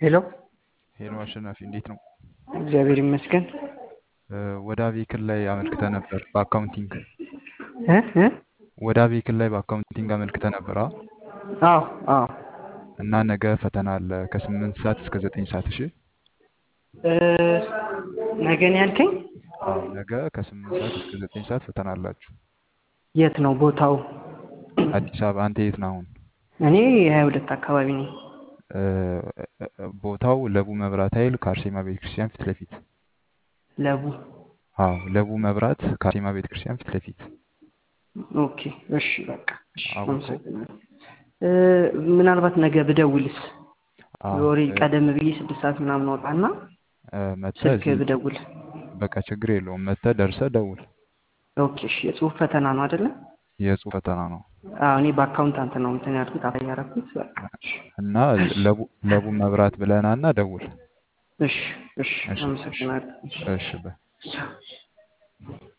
ሄሎ ሄሎ አሸናፊ እንዴት ነው? እግዚአብሔር ይመስገን። እ ወደ አቤክን ላይ አመልክተ ነበር በአካውንቲንግ እ እ ወደ አቤክን ላይ በአካውንቲንግ አመልክተ ነበር አ አዎ አዎ እና ነገ ፈተና አለ ከስምንት ሰዓት እስከ ዘጠኝ ሰዓት እሺ እ ነገ ነው ያልከኝ? አዎ ነገ ከስምንት ሰዓት እስከ ዘጠኝ ሰዓት ፈተና አላችሁ የት ነው ቦታው? አዲስ አበባ አንተ የት ነህ አሁን እኔ የሀያ ሁለት አካባቢ ነኝ። እ ቦታው ለቡ መብራት ኃይል ከአርሴማ ቤተክርስቲያን ፊት ለፊት ለቡ አዎ ለቡ መብራት ከአርሴማ ቤተክርስቲያን ፊት ለፊት ኦኬ እሺ በቃ እሺ አወቀው አመሰግናለሁ። እ ምናልባት ነገ ብደውልስ አዎ ወሬ እ ቀደም ብዬ ስድስት ሰዓት ምናምን ወጣና እ መጥተህ ስልክ እዚህ ብደውል በቃ ችግር የለውም መጥተህ ደርሰህ ደውል ኦኬ እሺ የጽሁፍ ፈተና ነው አይደለ? የጽሁፍ ፈተና ነው አዎ እኔ በአካውንታንት ነው እንትን ያልኩት አፕላይ ያደረኩት በቃ እሺ እና ለቡ ለቡ መብራት ብለህና እና ደውል እሺ እሺ እሺ እሺ አመሰግናለሁ። እሺ እሺ በ